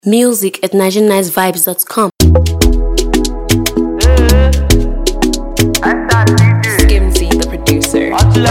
Music at NigerianNiceVibes.com. Skimzy, the producer.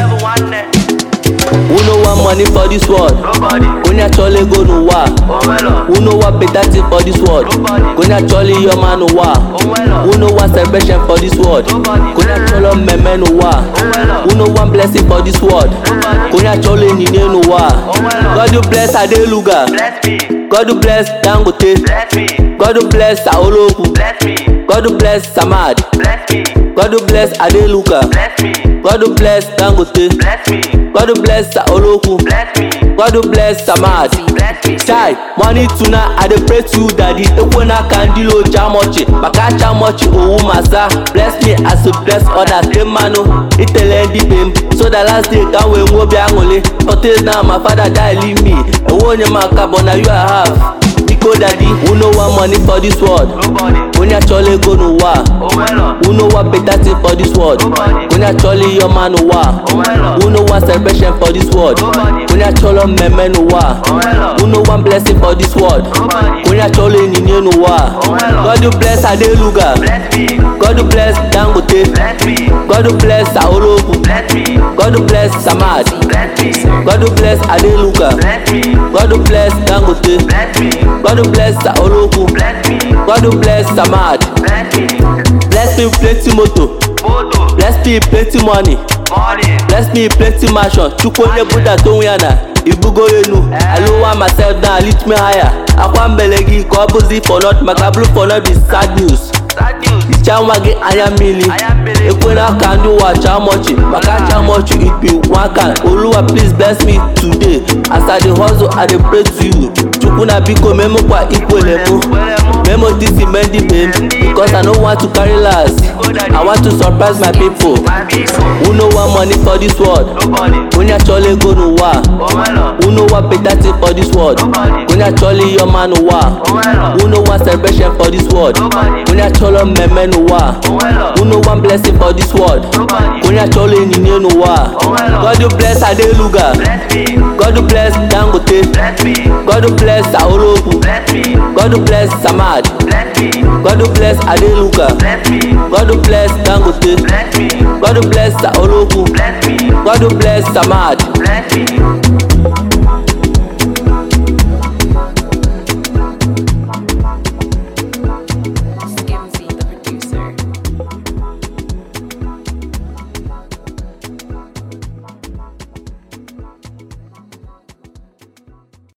Who know want money for this world? Onye achọla ego n'ụwa a. Who know want better thing for this world? Onye achọla ihe ọma n'ụwa a. Who know want celebration for this world? Onye achọla mmemme n'ụwa a. Who know want blessing for this world? Onye achọla onyinye n'ụwa a. God you bless Adeluga. Bless me, God you bless Dangote. bless me, God you bless Saolokwu. bless me, God you bless Samad. bless me, God you bless Adeluga. bless me, God you bless Dangote. bless me, God you bless Saolokwu. bless me, God you bless Samad. bless me. chai money tuna i dey pray to you daddy ekwe n'aka ndị lo jamochi maka achamochi owu masa bless me as you bless others dey mmanụ itele ndị be m so that last day ka m wee nwee obi aṅụrị forties now my father die leave me enwe onye m aka but na you i have biko daddy who no want money for this world Nobody, onye achọla ego n'ụwa a. oh my lord, who no want better thing for this world onye achọla ihe ọma n'ụwa a. oh my lord, who no want celebration for this world onye achọla mmemme n'ụwa a. oh my lord, who no want blessing for this world nobody, onye achọla onyinye n'ụwa a. God you bless Adeluga bless me, God you bless Dangote bless me, God you bless Saolokwu bless me, God you bless Samad bless me, God you bless Adeluga bless me, God you bless Dangote bless me, God you bless Saolokwu bless me, God you bless Samad bless me, bless me with plenty moto photo, bless me with plenty money money, bless me with plenty mansion chukwu onye buda tonwe ya na ibugo enu aluwa myself down lift me higher akwa mbele gị ka ọ bụzi for not maka blue for not be sad news sad news, hichaa nwa gị anya mmiri anya mmiri. ekwela ka ndị ụwa chaa mọchị maka chaa mọchị ikpe nwaka oluwa please bless me today as i dey hustle i dey pray to you chukwu na biko memekwa ikwele mụ memo disi mendi babe because i no want to carry last i want to surprise my people my people, who no want money for this world nobody, onye achọla ego n'ụwa a. oh my lord, who no want better thing for this world onye achọla ihe ọma n'ụwa a. oh my lord, who no want celebration for this world nobody, onye achọla mmemme n'ụwa a. oh my lord, who no want blessing for this world nobody, onye achọla onyinye n'ụwa a. God you bless Adeluga bless me, God you bless Dangote bless me, God you bless Saolokwu bless me, God you bless Samad bless me, God you bless Adeluga bless me, God you bless Dangote bless me, God you bless Saolokwu bless me, God you bless Samad bless me.